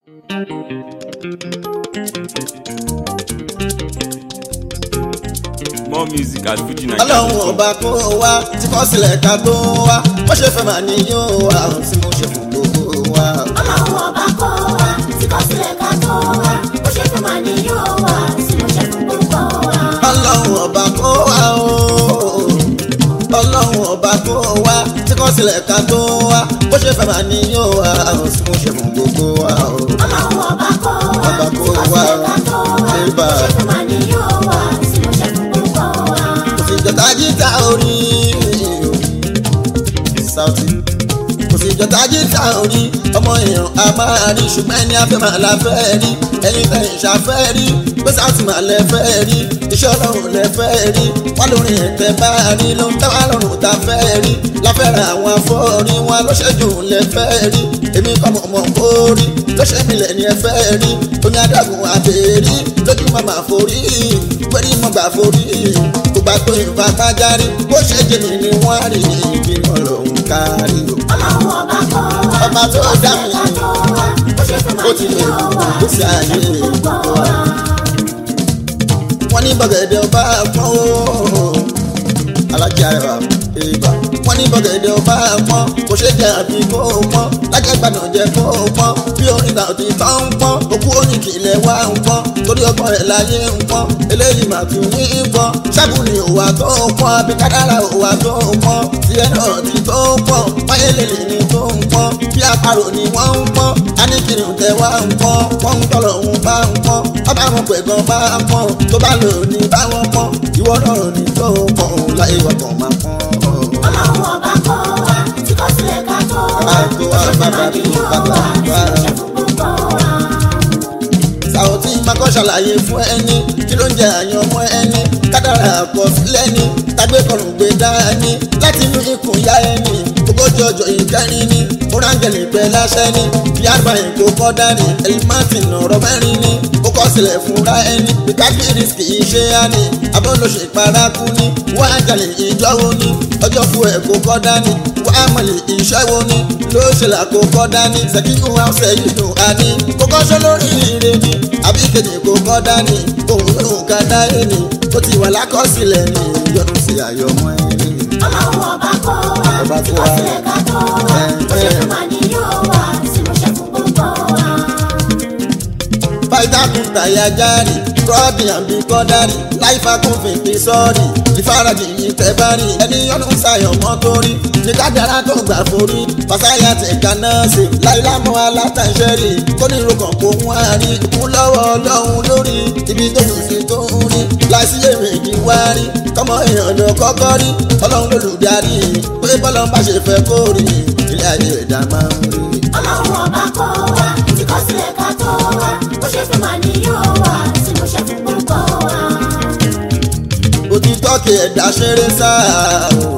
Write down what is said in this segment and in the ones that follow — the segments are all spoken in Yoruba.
more music at fuji naija. ọlọ́run ọba kó wá tí kò sílẹ̀ ká tó wá bó ṣe fẹ́ máa níyàn wá tí mo ṣe fún gbogbo wa. ọlọ́run ọba kọ́ wa tí kò sílẹ̀ ká tó wa bó ṣe fún màá ní yóò wá sí mo ṣe fún gbogbo wa. ọlọ́run ọba kó wá o ọlọ́run ọba kó wá tí kò sílẹ̀ ká tó wá bó ṣe fẹ́ máa níyàn wá tí mo ṣe fún gbogbo wa. ọlọ́run ọba kọ́ wa Ọba tí kó kò wá sílẹ̀ ká tó wa Ébà. bó ṣe fún màá ní yóò wá sí mo ṣe fún gbogbo wa. kò sí ìjọta jíta orí Saoty kò sí ìjọta jíta orí ọmọ èèyàn a máa rí ṣùgbọ́n ẹni afẹ́ máa la fẹ́ rí ẹni fẹ́ ìṣàfẹ́ rí pé Saoty máa lẹ fẹ́ rí iṣẹ́ ọlọ́run lẹ fẹ́ rí wọ́n lórí ẹ̀tẹ́ bá rí ló ń tẹ́ wá lọ́rùn tá fẹ́ rí láfẹ́ra àwọn afọ́rí wọn ló ṣẹ́jú lẹ fẹ́ rí èmi kọ́ mọ̀ mọ̀ kó rí ló ṣe mí lẹ̀ ní ẹ fẹ́ rí oní adágún àbẹ̀rí lójú màmá forí pẹ̀lú mọ̀gbà forí kò bá tó ìfà kájárí bó ṣe jẹ̀mí ni wọ́n rí ìbímọ lòun kárí o. ọlọ́run ọba kọ́ wa ọba tó dá mi ká tó wa bó ṣe fún ó màá ti ní lè yóò wá kó sí sí mo ṣe ayé fún gbogbo gbogbo wa. wa. wọ́n ní bọ̀gẹ̀dẹ̀ ọba pọ́n o alájà ẹ̀rọ ìbà wọ́n ní bọ̀gẹ̀dẹ̀ ọba pọ́n kò ṣe jẹ́ àfi kó o pọ́n lájẹ̀gbádùn jẹ́ kó o pọ́n bí orin náà ti tán ń pọ́n òkú oníkìlẹ̀ wá ń pọ́n torí ọgbọ́n rẹ̀ láyé ń pọ́n eléyìí mà tún ní í pọ́n ṣáàbù ni òwà tó ń pọ́n àbí kádàrà òwà tó ń pọ́n tiẹ̀ náà ti tó ń pọ́n máyélélè ni tó ń pọ́n bí àparò ni wọ́n ń pọ́n aníkiri tẹ wá ń pọ́n wọ́n ń tọ́lọ̀ ń bá ń pọ́n ọba àwọn pẹ̀gàn bá ń pọ́n tó bá lò ní báwọn pọ́n ìwọ náà ní tó ń pọ́n láyé wọ́pọ̀ máa pọ́n. ọlọ́run ọba kọ́ wa tí kò sílẹ̀ ká tó wa Àgbo bó ṣe fún màá ní àbábá yóò bàbá wá sí bàbá. mo ṣe fún gbogbo wa. Saoty makọ́ ṣàlàyé fún ẹni kí ló ń jẹ àyàn ọmọ ẹni kádàrà àkọsílẹ̀ ni tàgbé kọrùn gbé dání láti inú ikùn ya ẹni ogójì ọjọ́ ìkẹrin ni múrángẹ̀lì pẹ́ láṣẹ ni yàrá èkó kọ́ dání ẹlímọ́tì ọ̀rọ̀ mẹ́rin ni ó kọ́ sílẹ̀ fúnra ẹni ìkágbéri kì í ṣe á ní abọ́lọ́ṣe ìparakú ni wọ́n á jalè ìjọ wo ni ọjọ́ fún ẹ̀ kó kọ́ dání wọ́n á mọ̀lẹ̀ iṣẹ́ wo ni ló ṣe là kó kọ́ dání ṣèkíkù ọ̀sẹ̀ yìí dùn á ní kókó ṣọ́ lórí ire ni àbí kejì kó kọ́ dání òun lòun ká dá ẹni ó ti wà lákọsílẹ̀ ní ìyọnu sí àyọmọ́ ẹni. ọlọ́run ọba kọ́ wa Ọba tí tó kò wá. sílẹ̀ ká tó wa bó ṣe fún màá ní yóò wá sí mo ṣe fún gbogbo wa. fàìtàkùn tàyà járì rọ́ọ̀dì àbí kọ́dárì láìfà kún fèpè sọ́ọ̀rì ìfarajì yìí tẹ́ bá rí ẹni yọnu ṣàyàn mọ́ tó rí ní kádàrá tó gbà forí fàṣàyà tẹ̀ka náà ṣe láìlámọ́ alátàṣẹ́rì kónírúkọ̀ kó wọ́n á rí ikú lọ́wọ́ ọlọ́run lórí ibi tó kù sí tó ń rí láìsí èméjì wá rí kọ́mọ èèyàn ló kọ́kọ́ rí ọlọ́run lólùdarí pé bọ́lá ń bá ṣe fẹ́ kó rí ilé ayé ẹ̀dá máa ń rí. ọlọ́run ọba kọ́ wa tí kò sílẹ̀ ká tó wa bó ṣe fún màá ní yóò wá sí mo ṣe fún gbogbo wa. òtítọ́ kì ẹ̀dá ṣeré sáà o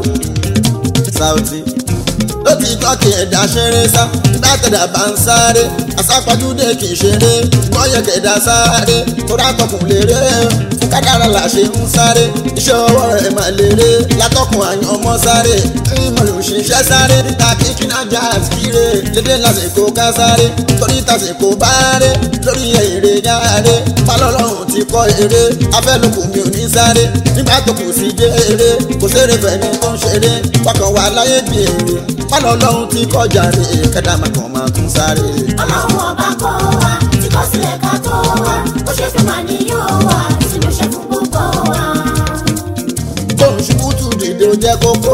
Saoty lótìtọ́ kì ẹ̀dá ṣeré sá nígbà tẹ̀dá bá ń sáré àsápajúdé kì í ṣeré gbọ́yẹ̀ kẹ̀dá sáré kódà tọkùn léré fún kádàrá là ṣe ń sáré iṣẹ́ ọwọ́ rẹ̀ máa léré látọkùn àyàn ọmọ sáré ìmọ̀lù ṣiṣẹ́ sáré níta kíkínà já àtìkíré dédé lásìkò ká sáré torí tàsìkò bá ré lórí èrè jáde pálọ́lọ́run ti kọ́ eré afẹ́lùkù mi ò ní sáré nígbà tó kù sí jèrè kò séré fẹ̀mí tó ń ṣeré wákàn wà láyé bí èrè pálọ́lọ́run ti kọjá rè kẹ́dà máa kàn máa tún sáré. ọlọ́run ọba kọ́ wa tí kò sílẹ̀ ká tó wa bó ṣe fún màá ní yóò wá sí mo ṣe fún gbogbo wa. bóun ṣubú tù dìde ó jẹ́ kókó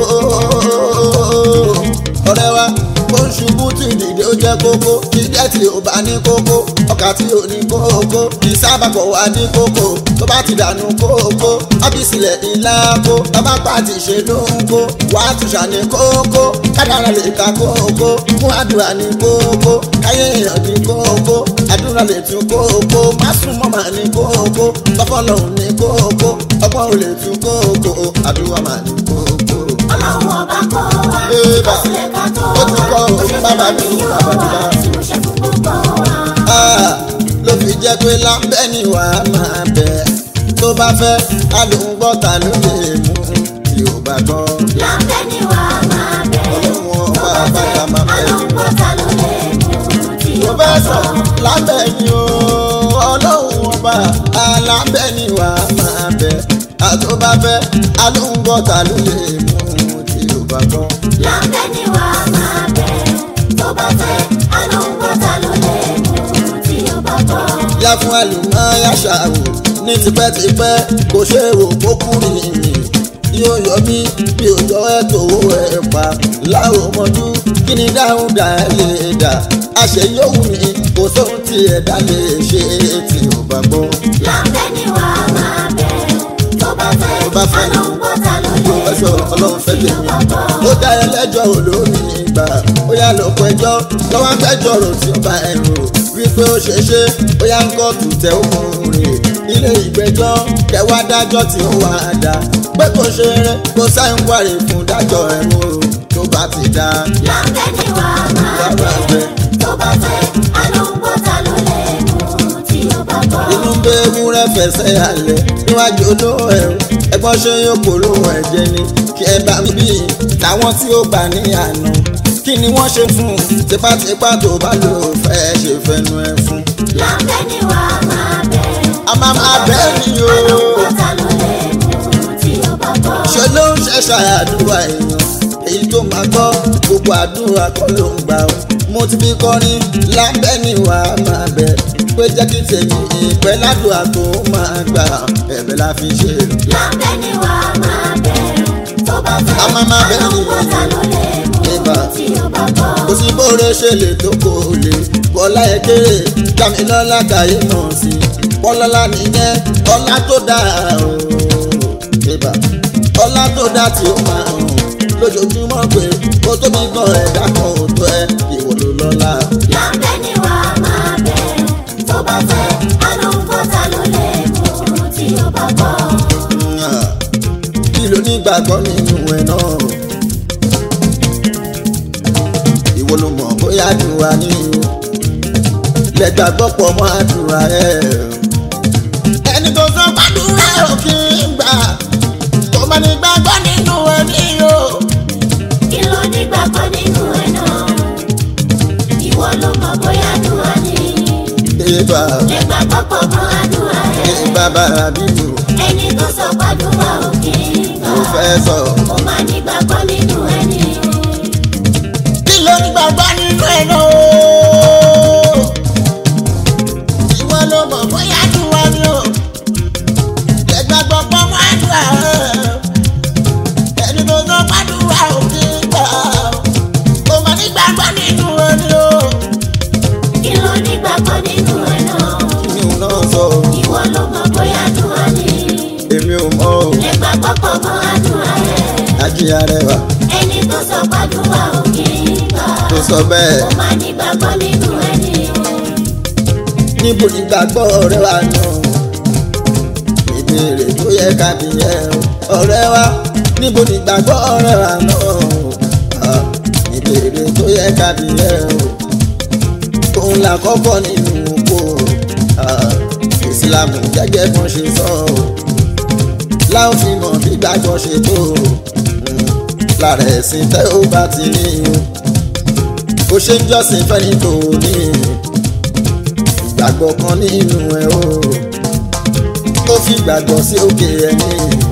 ọ̀rẹ́ wa bóun ṣubú tù dìde ó jẹ́ kókó jíjẹ́ tí ò bá ní kókó ọkà tí ò ní kókó ìsábàbọ̀ wà ní kókó tó bá ti dànù kókó ábísílẹ̀ ńlá kó bàbá pàtì ṣe ló ń kó wà á tún ṣàní kókó kádàrà lè ka kókó mú àdúrà ní kókó káyé èèyàn ní kókó àdúrà lè tún kókó má sún mọ́ màá ní kókó bọ́fọ́lọ́hún ní kókó ọgbọ́n ò lè tún kókó àdúrà máa ní kókó. ọlọ́run ọba kọ́ wa tí Ébà. kò sílẹ̀ ká tó Ó ti kọ́ wa o, bó ṣe fún bàbá màá mi, ní yóò bàbá mi wá bá. sí mo ṣe fún gbogbo wa. Ah, ló fi jẹ́ pé lábẹ́ ni wàá máa bẹ̀ tó bá fẹ́ alóńgbọ́ta ló lè mú tí ò bá gbọ́. láńpẹ́ ni wà á máa bẹ̀. Ọlọ́run ọba tó bá bàtà fẹ́ máa bẹ̀. alóńgbọ́ta ló lè mú tí tó ó bá bá sọ lábẹ́ ni o ọlọ́run ọba alábẹ́ ni wà á máa bẹ̀ àtọ́bàbẹ́ alóńgbọ́ta ló lè mú tí ó bá gbọ́. lábẹ́ ni wà á máa bẹ̀ tó bá fẹ́ alóńgbọ́ta ló lè mú tí ó bá gbọ́. yá fún àlùmọ́ yàṣà o ní tipẹ́tipẹ́ kò ṣe é wò kó kúrì mi yóò yọ mí bí òjò ẹ̀ tó ẹ̀ pa láwọn ọmọdún kí ni dáhùn dá ẹ lè dà àṣẹ yóò wù mí kò sóhun tí ẹ̀dá lè ṣe tí ò bá gbọ́. lábẹ́ ni wà á máa bẹ̀ tó bá fẹ́ Tó bá fẹ́. alóńgbọ́ta ló lè Yóò fẹ́ sọ ọlọ́run fẹ́ tí ó tèmi. bá gbọ́. ó dá ẹlẹ́jọ́ olómi ìgbà ó yá lọ́kọ̀ ẹjọ́ lọ́wọ́ fẹ́jọ́ rò tí ó bá ẹ rò wípé ó ṣe ṣe ó yá ń kọ́ tùtẹ̀ òkùnrin ilé ìgbẹ́jọ́ kẹwàá dájọ́ tí ó wà á dá pé kò ṣe rẹ kó sáyẹn wàrè fún dájọ́ ẹ̀wọ̀n o tó bá ti dá. lábẹ́ ni wà á máa Bàbá bẹ̀ bẹ̀. tó bá fẹ́ alóńgbọ́ta ló lè mú tí ó bá gbọ́. inú ń bẹ ewúrẹ́ fẹsẹ̀ alẹ̀ níwájú olówó ẹ̀ o ẹgbọ́n ṣe yóò polówó ẹ̀jẹ̀ ni kí ẹ bá mi bí táwọn tí ó gbà ní àná kí ni wọ́n ṣe fún un tipátipá tó bá lò ó fẹ́ ṣe fẹnu ẹ fún. lábẹ́ ni wà á máa bẹ̀ a máa máa bẹ́ẹ̀ ni o alóńgbọ́ta ló lè mú tí ó bá gbọ́. ṣe ló ń ṣẹ̀ṣà àdúrà èèyàn èyí tó máa gbọ́ gbogbo àdúrà kọ́ ló ń gbà ó mo ti fi kọrin lábẹ́ ni wà á máa bẹ̀ pé jẹ́ kí tèmi ìpẹ́ ládùúgbà tó máa gbà ẹ̀bẹ̀ la fi ṣe. lábẹ́ ni wà á máa bẹ̀ tó bá fẹ́ A máa máa bẹ̀ ni. alóńgbọ́ta ló lè mú Ibà. tí ó bá gbọ́. kò sí bóore ṣe lè tó kò lè bọ́lá ẹ kéré jámilọ́lá kàyé mọ̀ sí bọ́lọ́lá nìyẹn ọlá tó dáa o ìbà ọlá tó dáa tí ó máa hàn lójoojúmọ́ pé ó tóbi gan ẹ̀dá kan ò tó ẹ ìwọ ló lọ́lá. lábẹ́ ni wà á máa bẹ̀ tó bá fẹ́ alóńgbọ́ta ló lè mú tí ó bá gbọ́. kí ló ní gbàgbọ́ nínú ẹ̀ náà ìwọ ló mọ̀ bóyá àdúrà ní o lẹ́gbàgbọ́ pọ̀ mọ́ àdúrà ẹ̀. ẹni tó sọ gbàdúrà ò kí ń gbà tó bá ní gbàgbọ́ nínú ẹ̀ ní o. kí ló ní gbàgbọ́ nínú ẹ̀ náà ìwọ ló mọ̀ bóyá àdúrà ni ìbà lè gbàgbọ́ pọ̀ mọ́ àdúrà ẹ̀ ìbà bàrà bíbù ẹni tó sọ gbàdúrà ò kì í gbà ló fẹ́ sọ. ó máa ní gbàgbọ́ nínú ẹ̀ ni kí ló ní gbàgbọ́ nínú ẹ̀ náà o. ìwọ ló mọ̀ bóyá àdúrà ni o. lẹ́gbàgbọ́ pọ̀ mọ́ àdúrà ẹ̀. ẹni tó sọ gbàdúrà ò kí ń gbà ó máa ní gbàgbọ́ nínú ẹ̀ ní o. kí ló ní gbàgbọ́ nínú ẹ̀ náà kí ni òun náà sọ ìwọ ló mọ̀ bóyá àdúrà ni èmi ò mọ̀ o. lè gbàgbọ́ pọ̀ mọ́ àdúrà ẹ̀ ajíya rẹwà ẹni tó sọ gbàdúrà ò kì í gbà tó sọ bẹ́ẹ̀. ó máa ní gbàgbọ́ nínú ẹ̀ ni níbo ni gbàgbọ́ ọ̀rẹ́ wa náà ìbéèrè tó yẹ ká bí yẹ o ọ̀rẹ́ wa níbo ni gbàgbọ́ ọ̀rẹ́ wa náà Ah, ìbéèrè tó yẹ ká bí yẹ o òun là kọ́kọ́ nínú oko Ah, ìsìlámù gẹ́gẹ́ bọ́n ṣe sọ o láwọn fi mọ̀ bí gbàgbọ́ ṣe tó Mm, lára ẹ̀sìn tẹ́ ó bá ti ní o ó ṣe ń jọ́sìn fẹ́ni tó ní ìgbàgbọ́ kan nínú ẹ̀ o ó fi gbàgbọ́ sí òkè ẹni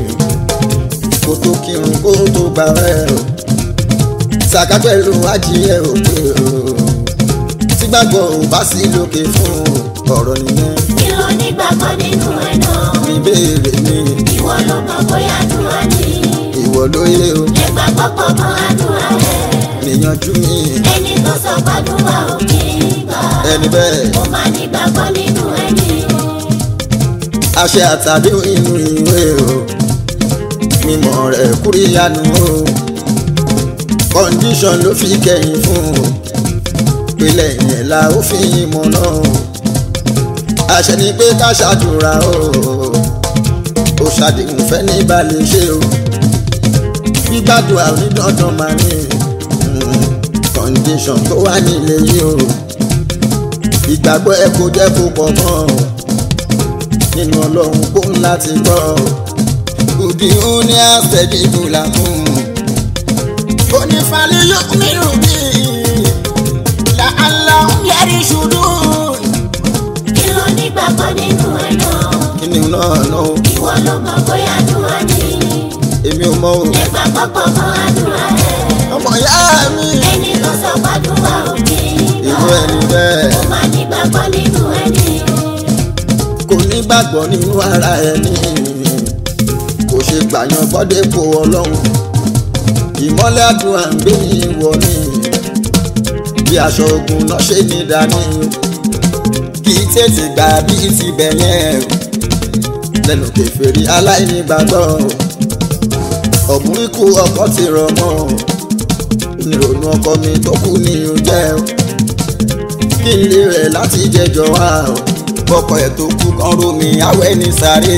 kó tó kírun kó tó gbà ẹ̀ o sàkà pẹ̀lú ajíyẹ òkè o tí gbàgbọ́ ò bá sí lókè fún ọ̀rọ̀ nìyẹn kí ló ní gbàgbọ́ nínú ẹ̀ náà ìbéèrè mi ìwọ ló mọ̀ bóyá àdúrà ni ìwọ lóye o lè gbàgbọ́ pọ̀ mọ́ àdúrà ẹ̀ níyanjú mi ẹni tó sọ gbàdúrà ò kì í gbà ẹni bẹ́ẹ̀ ó máa ní gbàgbọ́ nínú ẹ̀ ni àṣẹ àtàdé inú ìwé o mímọ̀ rẹ̀ kúríyanu o condition ló fi kẹ́yìn fún o pélé yẹn la ó fi mọ̀ náà o àṣẹ ni pé ká ṣàdúrà o ó ṣàdéhùn fẹ́ ní balẹ̀ ṣe o gbígbàdúrà onídọ́dọ̀ máa ní mm, condition tó wà nílé yìí o ìgbàgbọ́ ẹ kò jẹ́ kó pọ̀ mọ́ o nínú ọlọ́run kó láti gbọ́ òdì òní àṣẹbí ìbúlà fún onífàlẹ́ yóò nínú bí làálà ń yẹrí ṣùdú ọmọ o lè gbàgbọ́ pọ̀ mọ́ àdúrà rẹ̀. ọmọ ìyá mi ẹni tó sọ gbàdúrà òkè irú ẹni bẹ́ẹ̀ ó máa ní gbàgbọ́ nínú ẹni. kò ní gbàgbọ́ nínú ara ẹni kò ṣe gbàyàn bọ́dépò ọlọ́run ìmọ́lẹ̀ àdúrà ń gbé ní ìwọ ni bí aṣọ ogun náà ṣe ní dání kì í tètè gbà bí ti bẹ̀yẹn lẹ́nu kẹfẹ́rí aláìní gbàgbọ́ ọ̀gbun ikú ọkọ ti rọ̀ mọ́ onírònú ọkọ mi tó kú ní oúnjẹ kí n lè rẹ̀ láti jẹjọ wá bọ́kọ̀ ẹ̀ tó kú kan rú mi awẹ́ ní sáré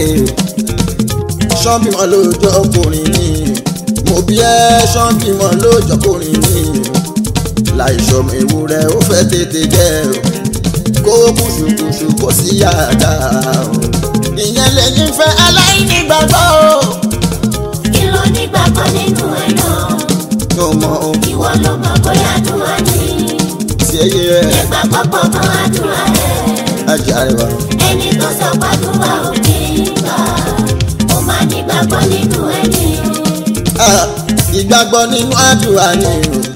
ṣọ́bìmọ̀ lóòjọ́ ọkùnrin ni mo bí ẹ́ ṣọ́bìmọ̀ lóòjọ́ ọkùnrin ni láìsọmọ ewúrẹ́ ó fẹ́ tètè jẹ́ kó kùṣùkùṣù kó sí yàrá ìyẹn lẹ́yìn fẹ́ aláìní gbàgbọ́ kí ló ní gbàgbọ́ nínú ẹ̀ náà. yóò mọ ohun ìwọ ló mọ̀ bóyá àdúrà ni. tí ẹ yẹ lè gbàgbọ́ pọ̀ mọ́ àdúrà rẹ̀. ajá rẹ wá. ẹni tó sọ gbàdúrà òkè gbà ó máa ní gbàgbọ́ nínú ẹni. Ah, ìgbàgbọ́ nínú àdúrà ni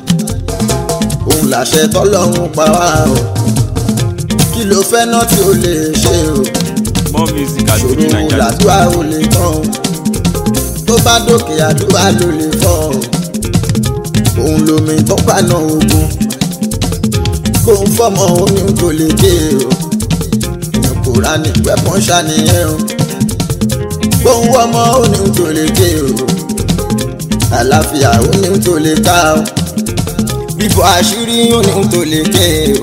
o òun làṣẹ tọ́lọ́run pa wá o kí ló fẹ́ náà tí o lè ṣe o More music at ṣòro FujiNiger. làdúrà ò lè tán o tó bá dókè àdúrà ló lè fọ́ o òun lomi tó paná ogun kó ń fọmọ oyún tó lè dé o ìyẹn Kùránì wẹ́pọ̀n ṣàníyàn o kó ń wọ́mọ oyún tó lè dé o àlàáfíà oyún tó lè ká o bíbọ àṣírí oyún tó lè ké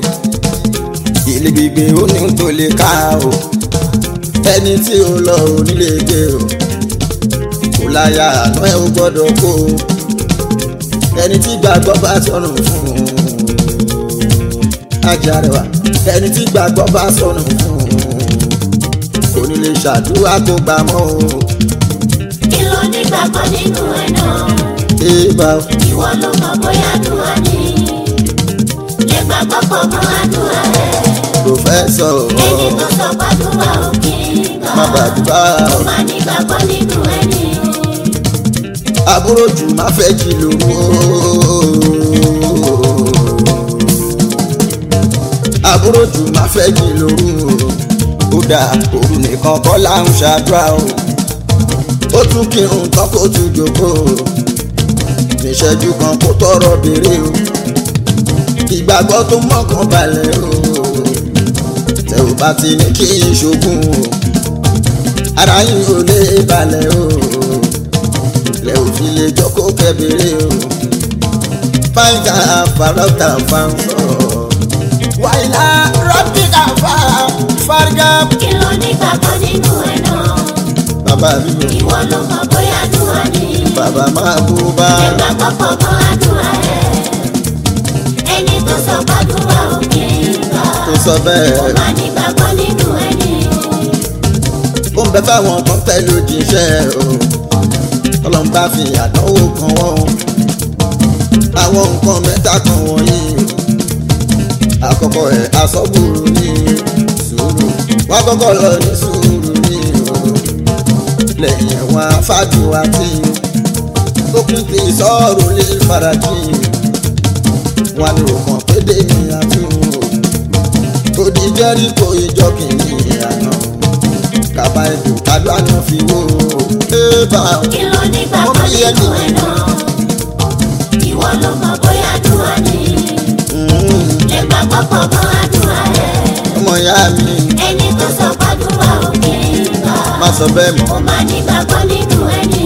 o ilé gbígbé oyún tó lè ká o ẹni tí ó lọ onílé gbé o kò láyà àná ẹ ò gbọ́dọ̀ kó o ẹni tí gbàgbọ́ bá sọnù fún un ajarẹwà ẹni tí gbàgbọ́ bá sọnù fún un kò ní lè ṣàdúrà kó gbà mọ́ o kí ló ní gbàgbọ́ nínú ẹ̀ náà. èèbà ìwọ ló mọ̀ bóyá àdúrà ni. lè gbàgbọ́ pọ̀ mọ́ àdúrà rẹ̀. pòfẹ́sọ̀ ẹni tó sọ gbàdúrà òkè gbà má gbàdúrà ó máa ní gbàgbọ́ nínú ẹni. àbúrò jù má fẹ́ jí lóru àbúrò jù má fẹ́ jí lóru ó dà òru nìkan kọ́ là ń ṣàdúrà o ó tún kírun tán kó tún jókòó níṣẹ́jú kan kó tọrọ béèrè o ìgbàgbọ́ tó mọ́kàn balẹ̀ o tẹ ò bá ti ní kí n ṣogún o ara yín ò lè balẹ̀ o lẹ ò fi lè jókòó kẹbìrì o fáńtà fàrọ́tà fáńsọ̀ wàyílá rọ́bìkà fà fárígà. kí ló ní gbàgbọ́ nínú ẹ̀ náà. bàbá mi ò ìwọ ló mọ̀ bóyá àdúrà ni. bàbá máa bú bá lè gbàgbọ́ pọ̀ mọ́ àdúrà rẹ̀. ẹni tó sọ gbàdúrà òkè gbà tó sọ bẹ́ẹ̀. ó máa ní gbàgbọ́ nínú ẹni. ó ń bẹ fáwọn kan fẹ́ lójíṣẹ́ o ọlọ́run bá fi àdánwò kan wọ́n o àwọn nǹkan mẹ́ta kan wọ̀nyí o àkọ́kọ́ ẹ̀ asọ́gbòrò ní sùúrù wọ́n kọ́kọ́ lọ ní sùúrù ní o lẹ́yìn ẹ̀wọ̀n afájú àti tó kún ti sọ́ọ̀rù lè farajì wọn ni ò mọ̀ pé dé ní àtúnwò òdì jẹ́ríkò ìjọ kìíní àná kaba ètò kájọ àná fi wó ébà kí ló ní gbàgbọ́ nínú ẹ̀ náà. ìwọ ló mọ̀ bóyá àdúrà ni. lè gbàgbọ́ pọ̀ mọ́ àdúrà rẹ̀. ọmọ ìyá mi ẹni tó sọ gbàdúrà òkè gbà má sọ bẹ́ẹ̀ mọ́. ó máa ní gbàgbọ́ nínú ẹni.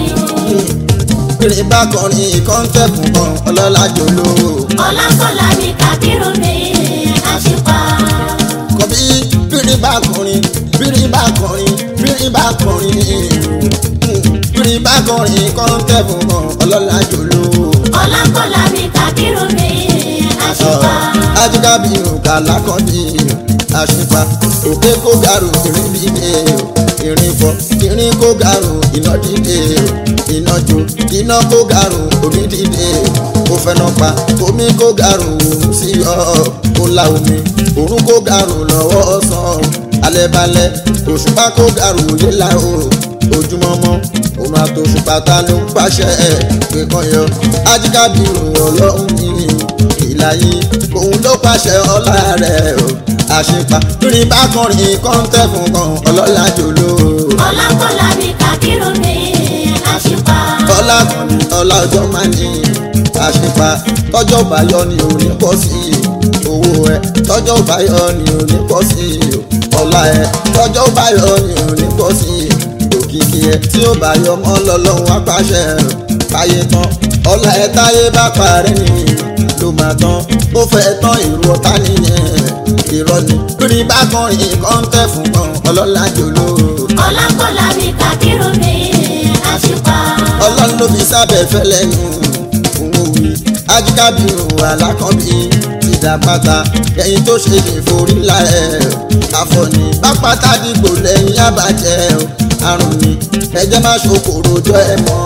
kiri bá kọrin kọ́ńtẹ́kùn kan ọlọ́lá jòló ọlákọ̀lá ní kábírù mi àṣìpá. kọ̀bí bírí bá kọrin bírí bá kọrin bírí bá kọrin bírí bá kọrin kọ́ńtẹ́kùn kan ọlọ́lá jòló. ọlákọ̀lá ní kábírù mi àṣìpá. ajigabi òkà lákọ̀ọ́dì àṣìpa òkè kó gàrú ìrìn dìde ìrìn fọ ìrìn kó gàrú iná dìde iná jó iná kó gàrú omi dìde ó fẹ́nà pa omi kó gàrú òun sí ọ ó la omi òrùn kó gàrú lọ́wọ́ ọ̀sán alẹ́ balẹ̀ òṣùpá kó gàrú yíla o ojúmọmọ òun àtòṣùpàtà ló ń pàṣẹ ẹ pé kan yọ ajíkàbírù ọlọ́run ní ìlàyé òun ló pàṣẹ ọlá rẹ̀ o àṣepa lórí bákùnrin kọ́ńtẹ́ fún kan ọlọ́lá jòló ọlákọ̀lá mi kàkírù mi àṣìpá. ọlá ọlá ọjọ́ máa ní àṣepa tọ́jọ́ báyọ̀ ni ò ní pọ̀ sí i owó ẹ tọ́jọ́ báyọ̀ ni ò ní pọ̀ sí i ọlá ẹ tọ́jọ́ báyọ̀ ni ò ní pọ̀ sí i òkìkí ẹ tí ó báyọ̀ mọ́ lọ́lọ́run apáṣẹ káyé tán ọlá ẹ táyé bá parí ni ló máa tán ó fẹ́ tán ìrù ọ̀tá nìyẹn irọ́ ni lórí bákùnrin kọ́ńtẹ́ fún kan ọlọ́lá jòló ọlákọ̀lá mi kàkírù mi àṣìpá. ọlọ́run ló fi sábẹ́ fẹ́lẹ́ nù òun wí ajíkábírù alákọ̀bí ti dá pátá ẹ̀yìn tó ṣe lè forí la ẹ̀ àfọ̀nì bá pátá dìgbò lẹ́yìn àbàjẹ́ o àrùn ni ẹ̀jẹ̀ má ṣokòrò jọ ẹ̀ mọ́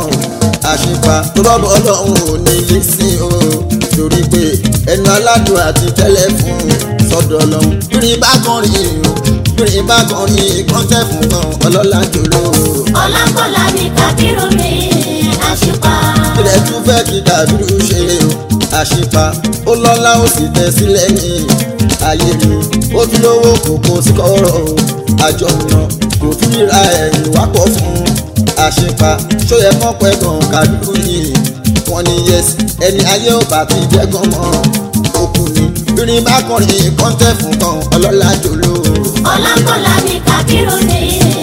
àṣìpa tó rọ́bọ̀ ọlọ́run ò ní ilé sí o torí pé ẹnu aládùn àti tẹ́lẹ̀ fún sọ́dọ̀ ọlọ́run bírin bá kọrin o bírin bá kọrin kọ́ńtẹ́ fún kan ọlọ́lá jòló ọlákọ̀lá mi kàkírù mi àṣìpá. ilẹ̀ tún fẹ́ kí dàbírù ṣe o àṣìpa ó lọ́lá ó sì tẹ̀ sílẹ̀ ní ayé mi ó tún lówó kòkó sí kọ́rọ̀ o àjọ ọ̀nà kò tún ríra ẹ̀yìn wá pọ̀ fún àṣìpa ṣó yẹ kán pẹ́ gan kàdúrú yìí wọ́n ní yẹs ẹni ayé ò bá ti jẹ́ gan mọ́ òkú ni bírin bá kọrin kọ́ńtẹ́ fún kan ọlọ́lá jòló ọlákọ̀lá mi kàkírù mi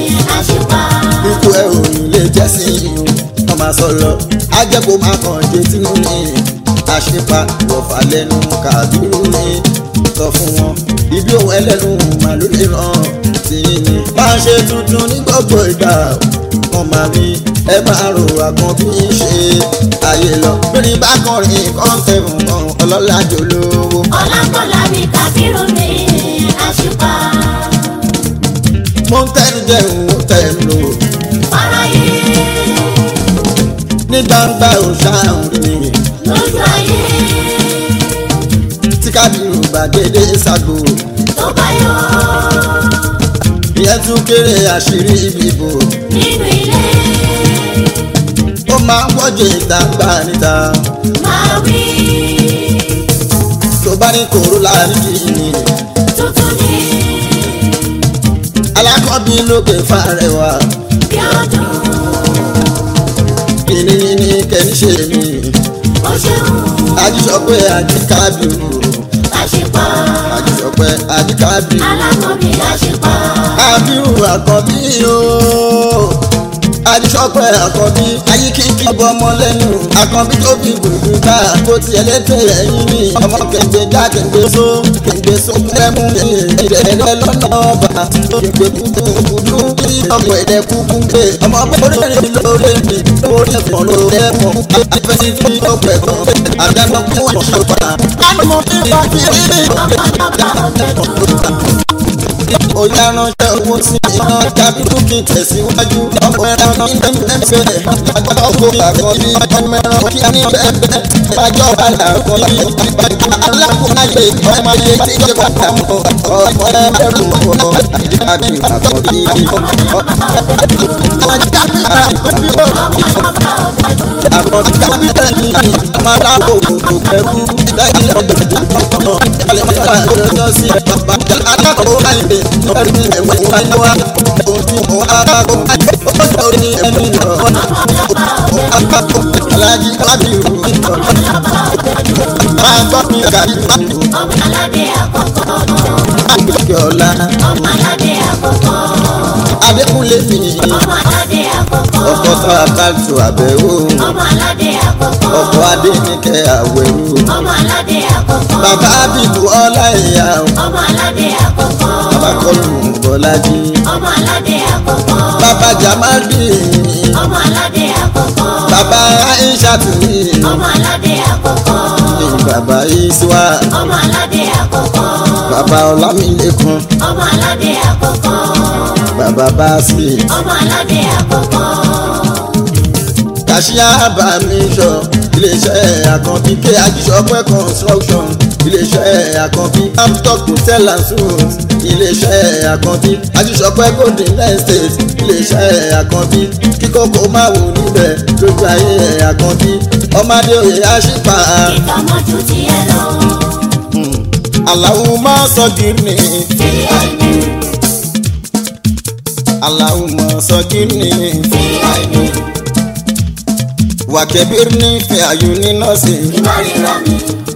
àṣìpá. ikú ẹ ò ní lè jẹ́ sí i o wọ́n máa sọ lọ ajẹ́ kó máa kàn jẹ́ tínú ní àṣepa wọ̀fà lẹ́nu kàdúró ní sọ fún wọn ibi òun ẹlẹ́nu màá ló lè ràn tìyín ni máa ṣe tuntun ní gbogbo ìgbà wọn máa rí ẹ máa rò àkàn bí ń ṣe ayé lọ lórí bá kọrin kọ́ńtẹ̀ fún kan ọlọ́lá jòlówó. ọlákọ̀lá mi kàkírù mi àṣìpá. mo ń tẹnu jẹun ó tẹnu lò fáráyé ní gbangba òṣàrùn rí mi. lójú ayé tí kábírù gbàgede ṣàgbò tó bá yọ ìyẹn tún kéré àṣírí ìbìbò nínú ilé ó máa ń wọ́jọ ìta gbà níta máa wí tó bá ní kòró láàrin ìní tuntun ní alákọ̀ọ́bí lókè fàrẹwà bí ọdún kìnìún ní kẹ́ni ṣe mí ó ṣeun ajísọpẹ́ àjíkábírù àṣìpá ajísọpẹ́ àjíkábírù alákọ̀ọ́bí àṣìpá kábírù àkọ́bí o ajísọpẹ́ àkọ́bí ayíkíkí ọbọ ọmọ lẹ́nu àkọ́bí tó fi gbùgbù ká bó tiẹ̀ létè ẹ̀yìn ní ọmọ kẹ̀ǹgbẹ́ já kẹ̀ǹgbẹ́ só kẹ̀ǹgbẹ́ só kẹ́mú ẹ̀ẹ́dẹ̀ lọ́nà ọba kẹ̀ǹgbẹ́ kúkú kúdú kí ọmọ ẹ̀dẹ̀ kúkú gbé ọmọ bọ́ọ̀rẹ́ lórí mi lórí ẹ̀fọ́ lórí ẹ̀fọ́ afẹ́sí tí ó pẹ̀ gan àdánù fún ọ̀ṣọ́fà. àmọ́ tí wọ́n fi rí ọ̀pọ̀lọpọ̀ ọ̀gbẹ̀dùn Oya ránṣẹ́ owó sí iná tàbí dúkì tẹ̀síwájú. Ọkọ̀ ẹran ní ẹ̀ẹ́dẹ́gbẹ̀. Àgbàdo kò àkọ́bí ọmọ ẹran kí ní bẹ́ẹ̀ bájọ́ padà àkọ́bí. Alákùnrin ọmọ ayé tí ó padà mọ̀. Ọmọ ẹrù ọ̀pọ̀ àbí àkọ́bí. Àkọ́bí tàbí tẹ̀lé máa dáàbò bò pẹ̀lú lẹ́yìn ọ̀gbẹ̀dẹ̀ ọ̀pọ̀. Alẹ́ máa ń lọ sí bàbá alákọ̀ọ́ àìlè ọ̀rẹ́ ẹ̀wẹ̀ wáyé wá. Ojú wọn arákọ̀ ó sọ̀rọ̀ ẹni lọ. Akáko alájí kábírù ìtọ̀. Máa gbọ́ mi kàbírù. ọmọ aládé àkọ́kọ́ Àgbẹ̀kẹ̀ ọ̀la. ọmọ aládé àkọ́kọ́ Adékúnlé mi. ọmọ aládé àkọ́kọ́ Ọkọ̀ tó àkàtù àbẹ̀wò. ọmọ aládé àkọ́kọ́ Ọkọ̀ Adéníkẹ́ àwẹ̀rù. ọmọ aládé àkọ́kọ́ Bàbá Bíbu ọlá ìyá. ọmọ aládé àkọ́kọ́ Bàbá Kọ́lù Bọ́lájí. ọmọ aládé àkọ́kọ́ Bàbá Jamadi. ọmọ aládé àkọ́kọ́ Bàbá Aishatu. ọmọ aládé àkọ́kọ́ Bàbá Iswa. ọmọ aládé àkọ́kọ́ Bàbá Ọlámilékan. ọmọ aládé àkọ́kọ́ Bàbá Básì. ọmọ aládé àkọ́kọ́ Kàṣíà bá mi sọ iléeṣẹ́ àkànbí ké ajíṣọpẹ́ construction iléeṣẹ́ àkànbí amstock hotel and suites iléeṣẹ́ àkànbí ajíṣọpẹ́ golden estate iléeṣẹ́ àkànbí kíkókó máa wò níbẹ̀ lójú ayé àkànbí ọmọdé òye àṣìpà ìtọ́mọ́jú ti ẹ lọ. aláwo máa sọ gírí fi àìní aláwo máa sọ gírí fi àìní wàkẹ́bírí ní fẹ́ àyù ní nọ́ọ̀sì. ìmọ̀rìnra mi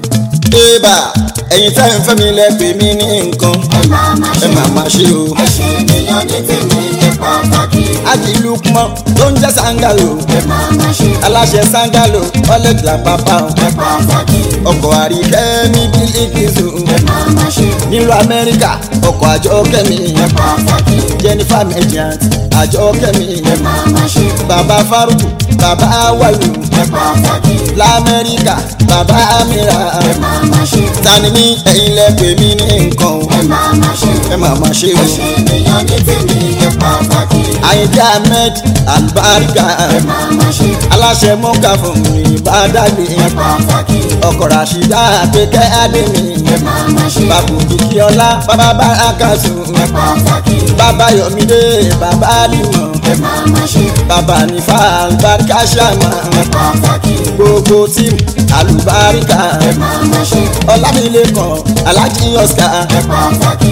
Ébà ẹ̀yin tá ẹ̀ ń fẹ́ mi lẹ́pẹ̀ mí ní nǹkan ẹ máa ma ẹ ṣe máa máa ṣe o. ẹ ṣe ènìyàn ní tèmi ẹ pàtàkì Ájì Lukman tó ń jẹ́ Sangalo ẹ máa ma ṣe aláṣẹ Sangalo ọlẹ́gbà pápá o. ẹ pàtàkì ọkọ̀ àríkẹ́ ní bílíkìsù ẹ máa ma ṣe nílùú Amẹ́ríkà ọkọ̀ àjọ kẹ́mi ẹ pàtàkì Jennifer Mediant àjọ kẹ́mi ẹ máa ma ṣe bàbá Faruku bàbá Awalu ẹ pàtàkì l'Amẹ́ríkà bàbá Amira ẹ máa ma ṣe tani ní ẹ̀yin lẹ́pẹ̀ mí ní nǹkan o. ẹ máa ma ṣe ẹ máa máa ṣe ẹ o. ṣe ènìyàn ní tèmi ẹ pàtàkì Àyìndé Ahmed Albarika ẹ máa ma ṣe aláṣẹ mọ́ká fún mi ìbádàgbé ẹ pàtàkì ọkọ̀ ràṣídà àpèkẹ́ àdèmí ẹ máa ma ṣe bàbá kìkì ọlá bàbá bàrákàtù ẹ pàtàkì bàbá yọmídé bàbá àlìmọ̀ ẹ máa ma ṣe bàbá nífà àlùbáríkà ṣàmà ẹ pàtàkì gbogbo tíìmù àlùbáríkà ẹ máa ma ṣe ọlámilẹ́kan alájí oscar ẹ pàtàkì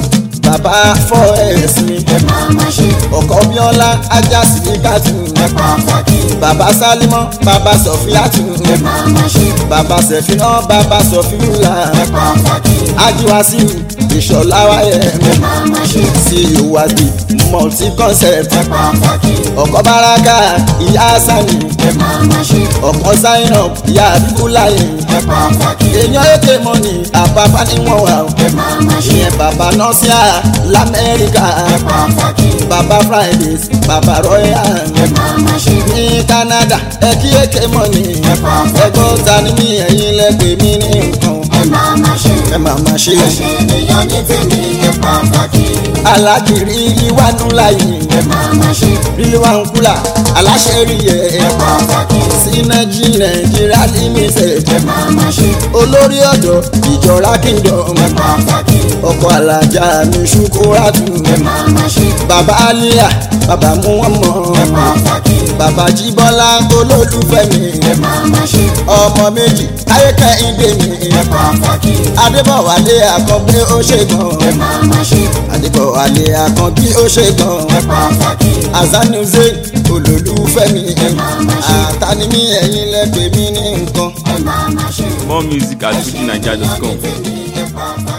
bàbá fọ́ ẹ̀sìn ẹ máa ma ṣe ọkọ̀ bíọ́lá ajá síkàtù ẹ pàtàkì bàbá sálímọ́ bàbá sọ̀fíàtù ẹ máa ma ṣe bàbá sẹ̀fínà bàbá sọ̀fíùlà ẹ pàtàkì ajiwasi ìṣọ̀lá wáyé ẹ máa ma ṣe sí ìwádìí multi concept ẹ pàtàkì ọkọ̀ baraka ìyá sani ẹ máa ma ṣe ọkọ̀ zainab ìyá abibulayi ẹ pàtàkì èèyàn èké mọ́ni àbábá níwọ̀n wà ó. ẹ máa ma ṣe ìyẹn bàbá nọ́síà lamẹ́ríkà ẹ pàtàkì bàbá fridays bàbá royal ẹ máa ma ṣe ní canada ẹkí èké mọ́ni pàtàkì. ẹgbọ́n ta ni mí ẹ̀yin lẹ́gbẹ̀ẹ́ mi ní nǹkan ẹ máa ma ṣe ẹ máa máa ṣe ẹ ṣe ènìyàn ní tèmi ẹ pàtàkì alágìrí ìwánú láyé ẹ máa ma ṣe rílé wa ń kúlà aláṣẹ rí ẹ ẹ pàtàkì sínájí nàìjíríà limited ẹ máa ma ṣe olórí ọ̀dọ́ ìjọra kingdom ẹ pàtàkì ọkọ̀ alájà mi ṣukúrátù ẹ máa ma ṣe bàbá aliya bàbá muhammad ẹ pàtàkì bàbá jíbọ́lá olólùfẹ́ mi ẹ máa ma ṣe ọmọ méjì ayékẹ́hìndé mi ẹ pàtàkì adébọ̀wálé àkànbí ó ṣe ẹ gan máa ma ṣe adébọ̀wálé àkànbí ó ṣe gan ẹ pàtàkì azanuze olólùfẹ́ mi àtànímí ẹ̀yin lẹ́gbẹ̀ẹ́ mi ní nǹkan. ẹ máa ma ṣe More music at fujininja.com. tèmi ẹ pàtàkì.